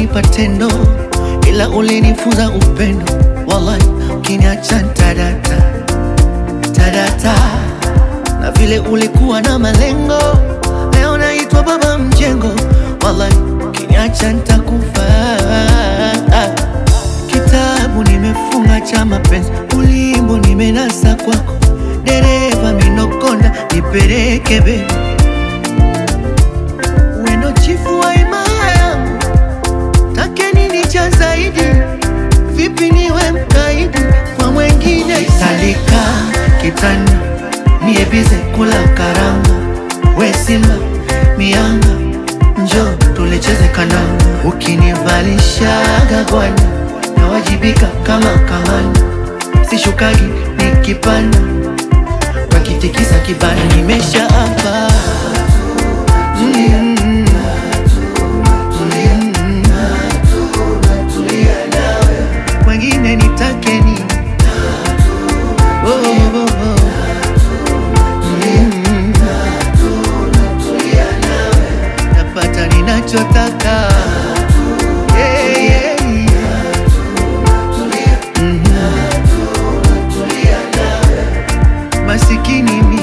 ulinipa tendo, ila ulinifunza upendo. Wallahi, ukiniacha tadata tadata, na vile ulikuwa na malengo, leo naitwa baba mjengo. Wallahi, ukiniacha nitakufa. Kitabu nimefunga cha mapenzi, ulimbo nimenasa kwako, dereva minokonda, nipeleke be wendo chifu wa imaya yangu, take nini cha zaidi? Vipi niwe mkaidi kwa mwengine? Salika kitanda niebize kula karanga, we simba mianga, njo tulecheze kananga, ukinivalishaga gwani nawajibika kama kamanda, sishukagi nikipanda, wakitikisa kibanda, nimesha hapa mm. Wengine nitake nini? Oh, oh, oh. Mm. Napata ninachotaka Yeah, yeah, yeah. Mhm. Masikini mimi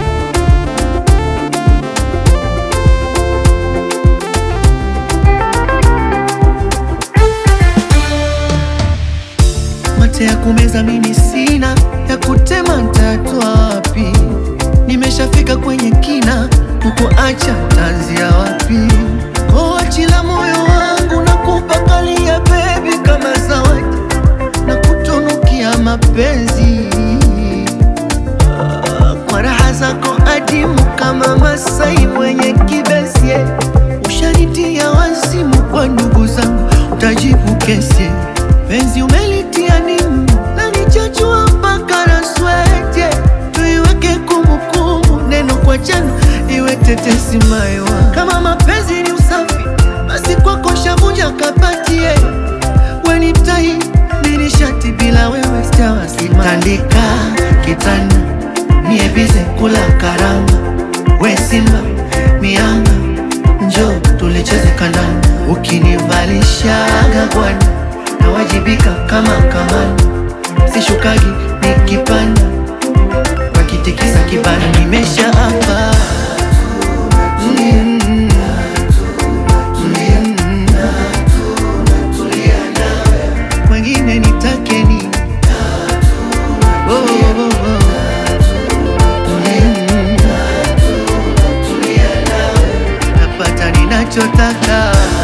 mate ya kumeza mimi sina, ya kutema ntatwa wapi? Nimeshafika kwenye kina, kukuacha tanzia wapi? Koachila moyo wangu na kupakalia bebi kama zawadi na kutunukia mapenzi Ah, kwa raha zako adimu kama Masai mwenye kibesi ushanitia wazimu kwa ndugu zangu, utajibu kesi penzi umelitia nimu na nichachua mpaka na swete, tuiweke kumbukumbu neno kwa jana iwe tetesi maiwa. Kama mapenzi ni usafi, basi kwako shavunja kapatie weni tai nini shati bila wewe sitawasima. Tandika kitanda niebize kula karanga, we simba mianga, njo tulicheze kandanda, ukinivalishaga gwani nawajibika kama kamanda, sishukagi nikipanda, wakitikisa kibanda, nimesha hapa mm. Mm. Wengine nitake nini? Oh, oh, oh. Mm. Napata ninachotaka